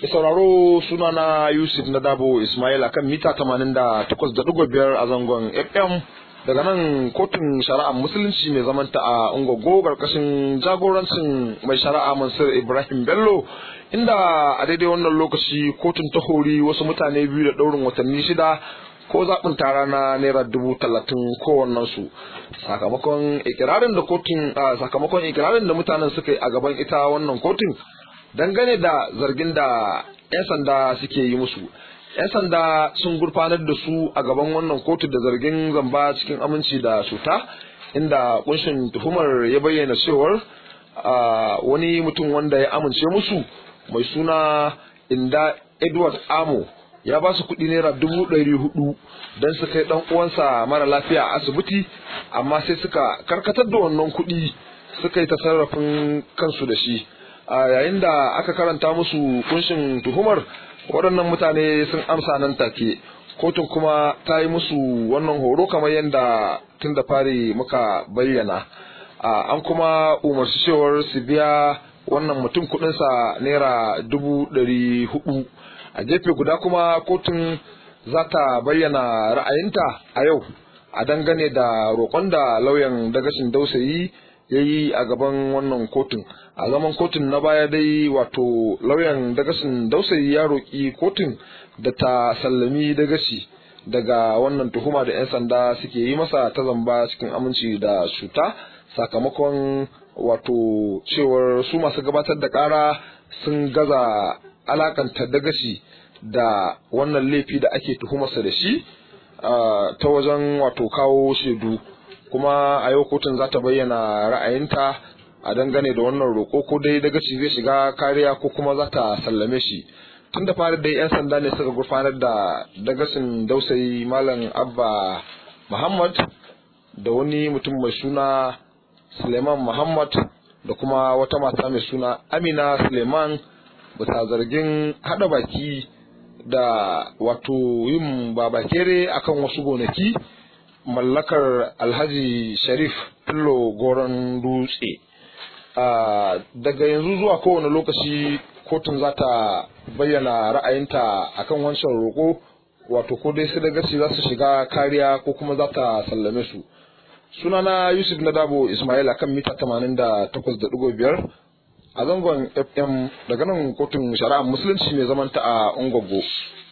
Da sauraro sunana Yusuf na Dabo Ismail akan mita 88.5 a zangon FM daga nan kotun shari'ar musulunci mai zamanta a Ungogo karkashin jagorancin mai shari'a Mansur Ibrahim Bello inda a daidai wannan lokaci kotun ta hori wasu mutane biyu da ɗaurin watanni shida ko zaɓin tara na naira dubu talatin kowannensu sakamakon ikirarin da kotun sakamakon ikirarin da mutanen suka yi a gaban ita wannan kotun dangane da zargin da 'yan sanda suke yi musu 'yan sanda sun gurfanar da su a gaban wannan kotu da zargin zamba cikin aminci da cuta inda kunshin tuhumar ya bayyana cewar wani mutum wanda ya amince musu mai suna inda edward amo ya ba su kuɗi naira dubu ɗari hudu don su kai ɗan uwansa mara lafiya a asibiti amma sai suka karkatar da wannan kuɗi suka yi tasarrafin kansu da shi a yayin da aka karanta musu kunshin tuhumar waɗannan mutane sun amsa nan take kotun kuma ta yi musu wannan horo kamar yadda tun da fari muka bayyana an kuma umarci cewar su biya wannan mutum kuɗinsa naira dubu ɗari hudu a gefe guda kuma kotun za ta bayyana ra'ayinta a yau a dangane da roƙon da lauyan dagashin dausayi ya yi a gaban wannan kotun a zaman kotun na baya dai wato lauyan dagasin dausayi ya roƙi kotun da ta sallami dagashi daga wannan tuhuma da 'yan sanda suke yi masa ta zamba cikin aminci da cuta sakamakon wato cewar su masu gabatar da ƙara sun gaza alakanta dagashi da wannan laifi da ake tuhumarsa da shi ta wajen wato kawo shaidu kuma a yau kotun za ta bayyana ra'ayinta a dangane da wannan roƙo ko dai daga ci zai shiga kariya ko kuma za ta sallame shi tun da fara dai 'yan sanda ne suka gurfanar da dagasin dausayi malam abba muhammad da wani mutum mai suna suleiman muhammad da kuma wata mata mai suna amina suleiman bisa zargin hada baki da wato yin babakere akan wasu gonaki mallakar alhaji sharif fillo goron dutse daga yanzu zuwa kowane lokaci kotun za ta bayyana ra'ayinta akan wancan roƙo wato ko dai su da gaci za su shiga kariya ko kuma za ta sallame su sunana yusuf na dabo ismail akan mita 88.5 a zangon fm daga nan kotun shari'ar musulunci mai zamanta a ungogo